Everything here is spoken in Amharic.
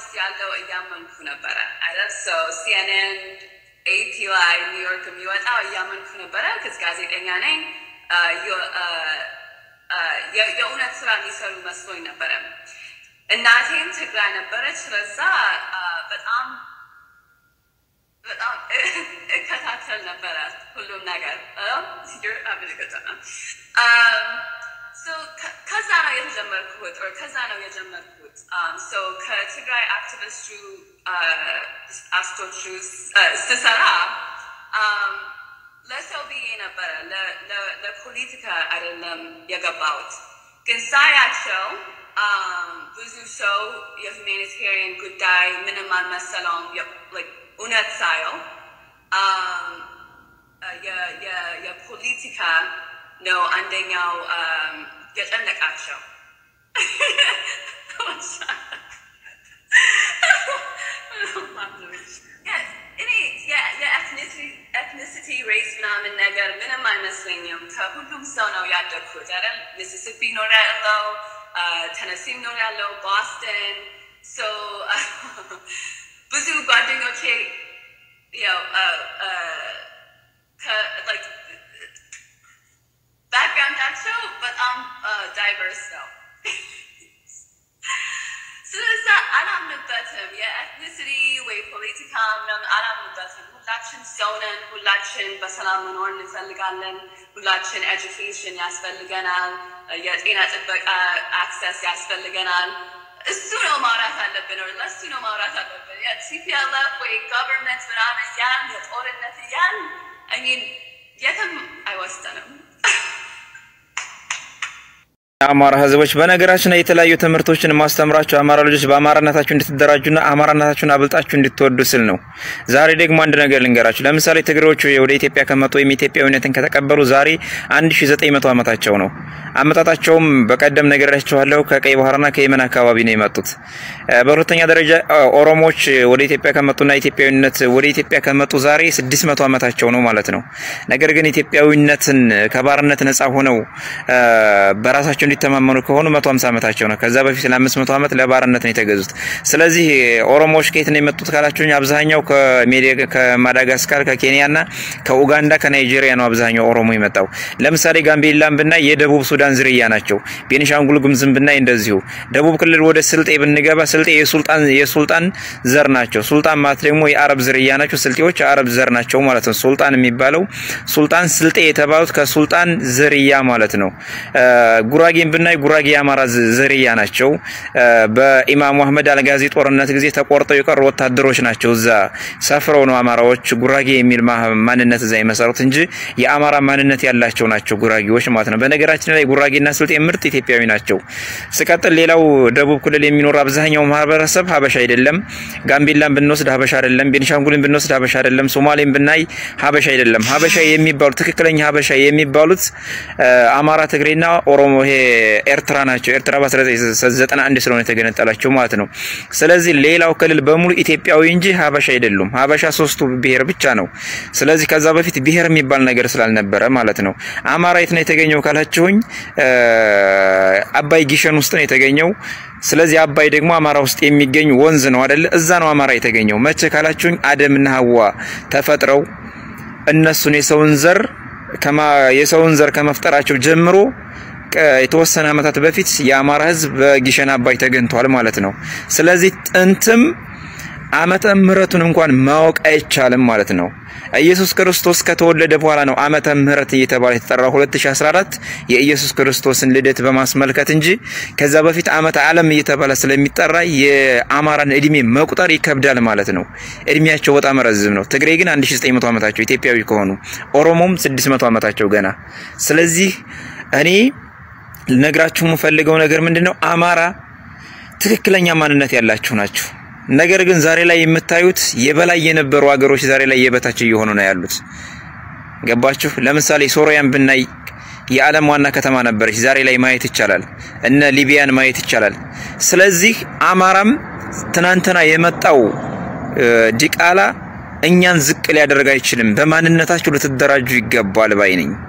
ያለው እያመንኩ ነበረ አይደል? ሰው ሲኤንኤን ኤፒ ላይ ኒውዮርክ የሚወጣው እያመንኩ ነበረ። ክስ ጋዜጠኛ ነኝ። የእውነት ስራ የሚሰሩ መስሎኝ ነበረ። እናቴም ትግራይ ነበረች። ስለዛ በጣም በጣም እከታተል ነበረ ሁሉም ነገር ከዛ ነው የተጀመርኩት ከዛ ነው የጀመርኩት ከትግራይ አክቲቪስቱ አስቶቹ ስሰራ ለሰው ብዬ ነበረ ለፖለቲካ አይደለም የገባሁት ግን ሳያቸው ብዙ ሰው የሁማኒታሪያን ጉዳይ ምንም አልመሰለውም እውነት ሳየው የፖለቲካ ነው አንደኛው የጨነቃቸው እኔ የኤትኒሲቲ ሬስ ምናምን ነገር ምንም አይመስለኝም። ከሁሉም ሰው ነው ያደግኩት አይደል? ሚሲሲፒ ኖር ያለው ተነሲም ኖር ያለው ቦስተን ብዙ ጓደኞቼ ያው ባክግራውንዳቸው በጣም ዳይቨርስ ነው። ስለዛ አላምንበትም። የኤትኒሲቲ ወይ ፖለቲካ ምናምን አላምንበትም። ሁላችን ሰው ነን። ሁላችን በሰላም መኖር እንፈልጋለን። ሁላችን ኤጁኬሽን ያስፈልገናል። የጤና ጥበቃ አክሰስ ያስፈልገናል። እሱ ነው ማውራት አለብን። ለሱ ነው ማውራት አለብን። የቲፒኤልኤፍ ወይ ገቨርንመንት ምናምን ያን የጦርነት ያን ሚን የትም አይወስደንም። የአማራ ህዝቦች በነገራችን ላይ የተለያዩ ትምህርቶችን ማስተምራቸው አማራ ልጆች በአማራነታችሁ እንድትደራጁና አማራነታችሁን አብልጣችሁ እንድትወዱ ስል ነው። ዛሬ ደግሞ አንድ ነገር ልንገራችሁ። ለምሳሌ ትግሬዎቹ ወደ ኢትዮጵያ ከመጡ ወይም ኢትዮጵያዊነትን ከተቀበሉ ዛሬ 1900 ዓመታቸው ነው። አመጣጣቸውም በቀደም ነግሬያችኋለሁ። ከቀይ ባህርና ከየመን አካባቢ ነው የመጡት። በሁለተኛ ደረጃ ኦሮሞዎች ወደ ኢትዮጵያ ከመጡና ኢትዮጵያዊነት ወደ ኢትዮጵያ ከመጡ ዛሬ 600 ዓመታቸው ነው ማለት ነው። ነገር ግን ኢትዮጵያዊነትን ከባርነት ነፃ ሆነው በራሳቸው እንዲተማመኑ ከሆኑ 150 ዓመታቸው ነው። ከዛ በፊት ለ500 ዓመት ለባርነት ነው የተገዙት። ስለዚህ ኦሮሞዎች ከየት ነው የመጡት ካላችሁኝ አብዛኛው ከማዳጋስካር፣ ከኬንያና ከኡጋንዳ፣ ከናይጄሪያ ነው አብዛኛው ኦሮሞ የመጣው። ለምሳሌ ጋምቤላን ብናይ የደቡብ ሱዳን ዝርያ ናቸው። ቤኒሻንጉል ጉሙዝን ብናይ እንደዚሁ። ደቡብ ክልል ወደ ስልጤ ብንገባ ስልጤ የሱልጣን የሱልጣን ዘር ናቸው። ሱልጣን ማለት ደግሞ የአረብ ዝርያ ናቸው። ስልጤዎች የአረብ ዘር ናቸው ማለት ነው። ሱልጣን የሚባለው ሱልጣን ስልጤ የተባሉት ከሱልጣን ዝርያ ማለት ነው። ጉራጌን ብናይ ጉራጌ የአማራ ዝርያ ናቸው። በኢማሙ አህመድ አልጋዚ ጦርነት ጊዜ ተቆርጠው የቀሩ ወታደሮች ናቸው። እዛ ሰፍረው ነው አማራዎች ጉራጌ የሚል ማንነት እዛ የመሰሩት እንጂ የአማራ ማንነት ያላቸው ናቸው ጉራጌዎች ማለት ነው። በነገራችን ላይ ጉራጌና ስልጤ ምርጥ ኢትዮጵያዊ ናቸው። ስቀጥል ሌላው ደቡብ ክልል የሚኖር አብዛኛው ማህበረሰብ ሀበሻ አይደለም። ጋምቤላን ብንወስድ ሀበሻ አይደለም። ቤኒሻንጉልን ብንወስድ ሀበሻ አይደለም። ሶማሌን ብናይ ሀበሻ አይደለም። ሀበሻ የሚባሉ ትክክለኛ ሀበሻ የሚባሉት አማራ፣ ትግሬና ኦሮሞ ይሄ ኤርትራ ናቸው። ኤርትራ በ1991 ስለሆነ የተገነጠላቸው ማለት ነው። ስለዚህ ሌላው ክልል በሙሉ ኢትዮጵያዊ እንጂ ሀበሻ አይደሉም። ሀበሻ ሶስቱ ብሔር ብቻ ነው። ስለዚህ ከዛ በፊት ብሔር የሚባል ነገር ስላልነበረ ማለት ነው። አማራ የት ነው የተገኘው ካላችሁኝ አባይ ጊሸን ውስጥ ነው የተገኘው። ስለዚህ አባይ ደግሞ አማራ ውስጥ የሚገኝ ወንዝ ነው አይደለ? እዛ ነው አማራ የተገኘው። መቼ ካላችሁኝ አደምና ሀዋ ተፈጥረው እነሱን የሰውን ዘር የሰውን ዘር ከመፍጠራቸው ጀምሮ የተወሰነ ዓመታት በፊት የአማራ ሕዝብ በጊሸን አባይ ተገኝቷል ማለት ነው። ስለዚህ ጥንትም ዓመተ ምሕረቱን እንኳን ማወቅ አይቻልም ማለት ነው። ኢየሱስ ክርስቶስ ከተወለደ በኋላ ነው ዓመተ ምሕረት እየተባለ የተጠራው 2014 የኢየሱስ ክርስቶስን ልደት በማስመልከት እንጂ ከዛ በፊት ዓመተ ዓለም እየተባለ ስለሚጠራ የአማራን እድሜ መቁጠር ይከብዳል ማለት ነው። እድሜያቸው በጣም ረዝም ነው። ትግሬ ግን 1900 ዓመታቸው ኢትዮጵያዊ ከሆኑ ኦሮሞም 600 ዓመታቸው ገና። ስለዚህ እኔ ልነግራችሁ የምፈልገው ነገር ምንድነው? አማራ ትክክለኛ ማንነት ያላችሁ ናችሁ። ነገር ግን ዛሬ ላይ የምታዩት የበላይ የነበሩ አገሮች ዛሬ ላይ የበታች እየሆኑ ነው ያሉት። ገባችሁ? ለምሳሌ ሶሪያን ብናይ የዓለም ዋና ከተማ ነበረች። ዛሬ ላይ ማየት ይቻላል። እነ ሊቢያን ማየት ይቻላል። ስለዚህ አማራም ትናንትና የመጣው ዲቃላ እኛን ዝቅ ሊያደርግ አይችልም። በማንነታችሁ ልትደራጁ ይገባል ባይ ነኝ።